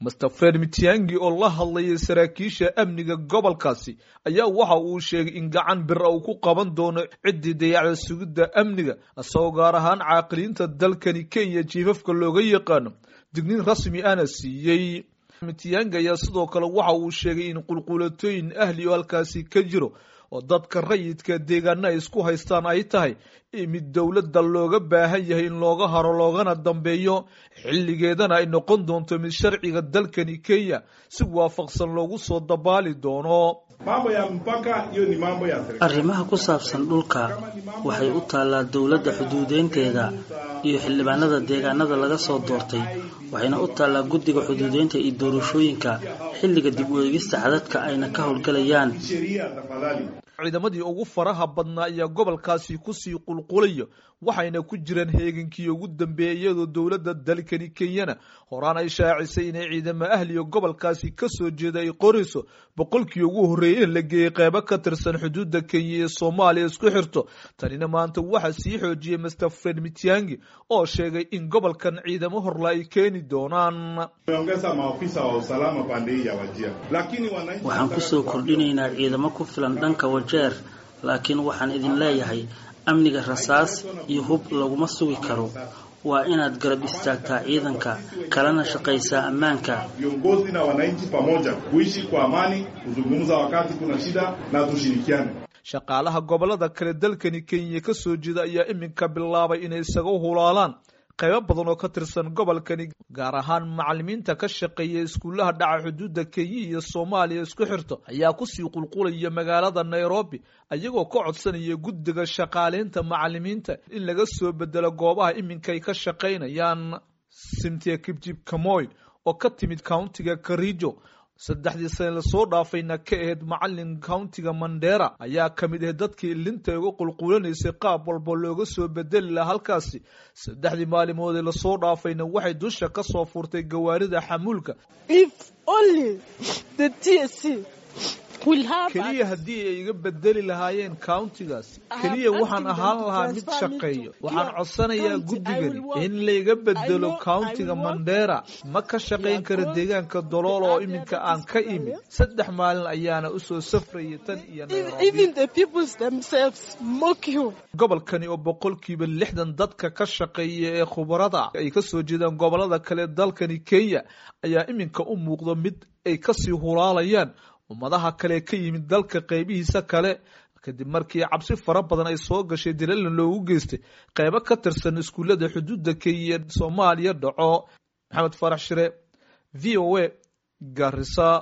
master fred mitiangi oo la hadlayay saraakiisha amniga gobolkaasi ayaa waxa uu sheegay in gacan bir uu ku qaban doono ciddii dayacda sugidda amniga isagoo gaar ahaan caaqiliinta dalkani kenya jiifafka looga yaqaano digniin rasmi ana siiyey mitiyangi ayaa sidoo kale waxa uu sheegay in qulqulatooyin ahli oo halkaasi ka jiro oo dadka rayidka deegaana ay isku haystaan ay tahay mid dowladda looga baahan yahay in looga haro loogana dambeeyo xilligeedana ay noqon doonto mid sharciga dalkani kenya si waafaqsan loogu soo dabaali doono arrimaha ku saabsan dhulka waxay u taallaa dowladda xuduudeynteeda iyo xildhibaanada deegaanada laga soo doortay waxayna u taallaa guddiga xuduudeynta iyo doorashooyinka xilliga dib u eegista xadadka ayna ka howlgalayaan ciidamadii ugu faraha badnaa ayaa gobolkaasi kusii qulqulaya waxayna ku jiraan heegankii ugu dambeeyay iyadoo dowladda dalkani kenyana horaan ay shaacisay inay ciidamo ahliga gobolkaasi kasoo jeeda ay qorayso boqolkii ugu horreeyay in la geeyey qeybo ka tirsan xuduudda kenya iyo soomaaliya isku xirto tanina maanta waxaa sii xoojiyey master fred mitiangi oo sheegay in gobolkan ciidamo horla ay keeni doonaan waxaan kusoo kordhinaynaa ciidamo ku filan dhanka wajeer laakiin waxaan idin leeyahay amniga rasaas iyo hub laguma sugi karo waa inaad garab istaagtaa ciidanka kalena shaqaysaa ammaanka shaqaalaha gobolada kale dalkani kenya ka soo jeeda ayaa iminka bilaabay inay isaga hulaalaan qaybo badan oo ka tirsan gobolkani gaar ahaan macalimiinta ka shaqeeya iskuullaha dhaca xuduudda kenya iyo soomaaliya isku xirto ayaa kusii qulqulaya magaalada nairobi ayagoo ka codsanaya guddiga shaqaaleynta macalimiinta in laga soo bedelo goobaha iminkay ka shaqaynayaan simtia kibjib kamoy oo ka timid countiga karijo saddexdii sane lasoo dhaafayna ka ahayd macalin countiga mandera ayaa ka mid ahayd dadkii ilinta uga qulqulanaysay qaab walba looga soo bedeli laha halkaasi saddexdii maalimood ee lasoo dhaafayna waxay dusha ka soo furtay gawaarida xamuulka keliya haddii ay iga bedeli lahaayeen countigaas keliya waxaan ahaan lahaa mid shaqeeyo waxaan codsanayaa guddigani in layga bedelo countiga mandera ma ka shaqayn kara deegaanka dolool oo iminka aan ka imid saddex maalin ayaana usoo safrayay tan iyo gobolkani oo boqolkiiba lixdan dadka ka shaqeeya ee khubarada ay kasoo jeedaan gobolada kale dalkani kenya ayaa iminka u muuqda mid ay kasii hulaalayaan ummadaha kale ka yimid dalka qaybihiisa kale kadib markii cabsi fara badan ay soo gashay dilalna loogu geystay qaybo ka tirsan iskuullada xuduudda kenya soomaaliya dhaco maxamed farax shire v o a garisa